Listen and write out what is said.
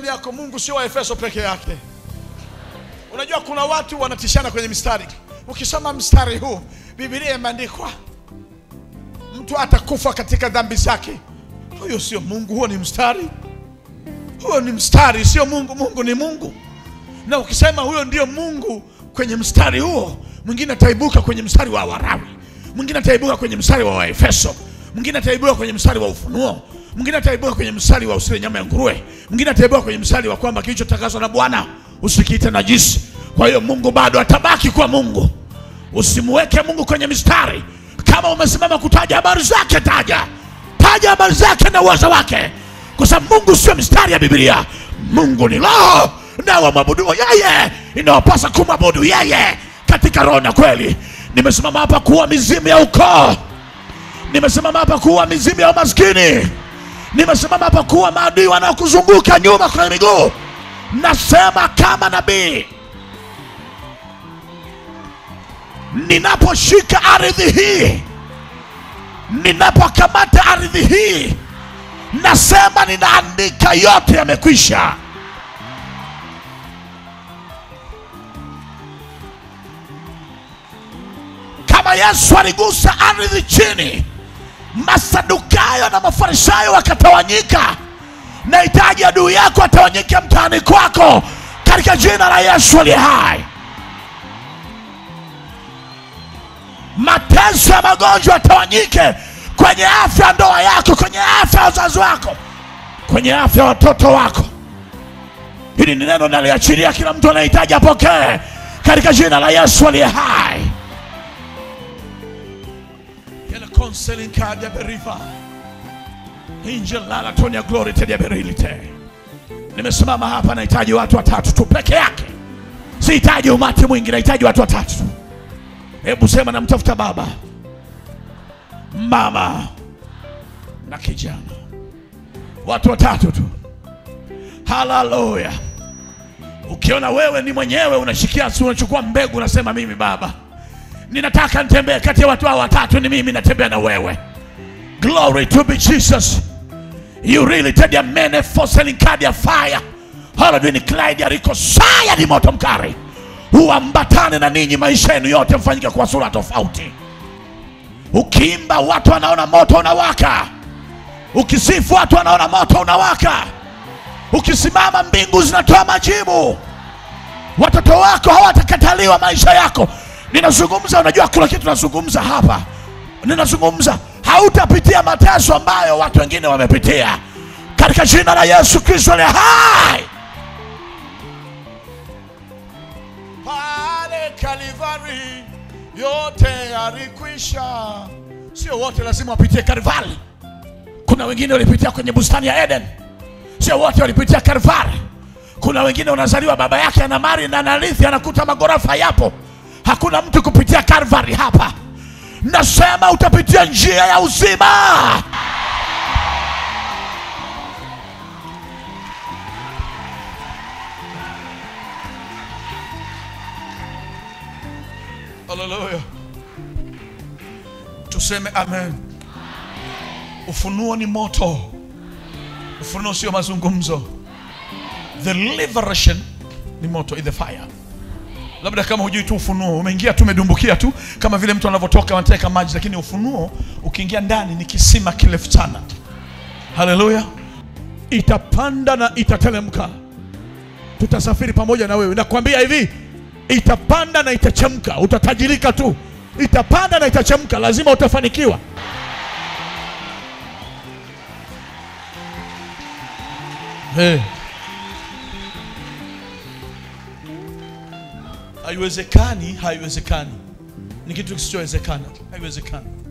jirani yako, Mungu sio wa Efeso peke yake. Unajua kuna watu wanatishana kwenye mistari. Ukisoma mstari huu, Biblia imeandikwa mtu atakufa katika dhambi zake. Huyo sio Mungu, huo ni mstari. Huo ni mstari, sio Mungu. Mungu ni Mungu, na ukisema huyo ndio Mungu kwenye mstari huo, mwingine ataibuka kwenye mstari wa Warawi, mwingine ataibuka kwenye mstari wa Waefeso, mwingine ataibuka kwenye mstari wa Ufunuo, mwingine ataibuka kwenye mstari wa usile nyama ya nguruwe, mwingine ataibuka kwenye mstari wa kwamba kilichotakaswa na Bwana usikiite najisi. Kwa hiyo Mungu bado atabaki kwa Mungu. Usimweke Mungu kwenye mistari. Kama umesimama kutaja habari zake, taja taja habari zake na uwezo wake, kwa sababu Mungu sio mistari ya Biblia. Mungu ni roho, na wamwabuduo yeye inawapasa kumwabudu yeye katika roho na kweli. Nimesimama hapa kuua mizimu ya ukoo, nimesimama hapa kuua mizimu ya umaskini, nimesimama hapa kuua maadui wanaokuzunguka nyuma kwa miguu. Nasema kama nabii ninaposhika ardhi hii, ninapokamata ardhi hii, nasema ninaandika yote yamekwisha. Kama Yesu aligusa ardhi chini, Masadukayo na Mafarisayo wakatawanyika, nahitaji adui yako atawanyike mtaani kwako katika jina la Yesu aliye hai. mateso ya magonjwa yatawanyike kwenye afya ya ndoa yako, kwenye afya ya wazazi wako, kwenye afya ya watoto wako. Hili ni neno naliachilia, kila mtu anahitaji apokee katika jina la Yesu aliye hai. Yele counseling card ya beriva Angel Lala Tonya Glory Tedia Berilite. Nimesimama hapa, nahitaji watu watatu tu peke yake, sihitaji umati mwingi, nahitaji watu watatu tu. Hebu sema namtafuta baba, mama na kijana, watu watatu tu. Haleluya! Ukiona wewe ni mwenyewe unashikia, si unachukua mbegu, unasema mimi baba, ninataka nitembee kati ya watu hao watatu, ni mimi natembea na wewe. Glory to be Jesus. You really tell your men for selling card ya fire. Hallelujah ni Clyde ya Rico saya ni moto mkali huambatane na ninyi maisha yenu yote mfanyike kwa sura tofauti. Ukiimba watu wanaona moto unawaka, ukisifu watu wanaona moto unawaka, ukisimama mbingu zinatoa majibu. Watoto wako hawatakataliwa maisha yako. Ninazungumza, unajua kuna kitu nazungumza hapa, ninazungumza hautapitia mateso ambayo watu wengine wamepitia, katika jina la Yesu Kristo aliye hai. pale Kalivari yote yalikwisha. Sio wote lazima wapitie Kalivari. Kuna wengine walipitia kwenye bustani ya Eden, sio wote walipitia Kalivari. Kuna wengine unazaliwa baba yake ana mali na anarithi, anakuta magorofa yapo. Hakuna mtu kupitia Kalvari hapa. Nasema utapitia njia ya uzima. Haleluya, tuseme amen. Ufunuo ni moto, ufunuo sio mazungumzo. The liberation ni moto, is the fire. Labda kama hujui tu ufunuo, umeingia tu umedumbukia tu, kama vile mtu anavyotoka anateka maji, lakini ufunuo ukiingia ndani ni kisima kirefu sana. Haleluya, itapanda na itateremka. Tutasafiri pamoja na wewe, nakwambia hivi, itapanda na itachemka, utatajirika tu. Itapanda na itachemka, lazima utafanikiwa. Hey. Haiwezekani, haiwezekani, ni kitu kisichowezekana, haiwezekani.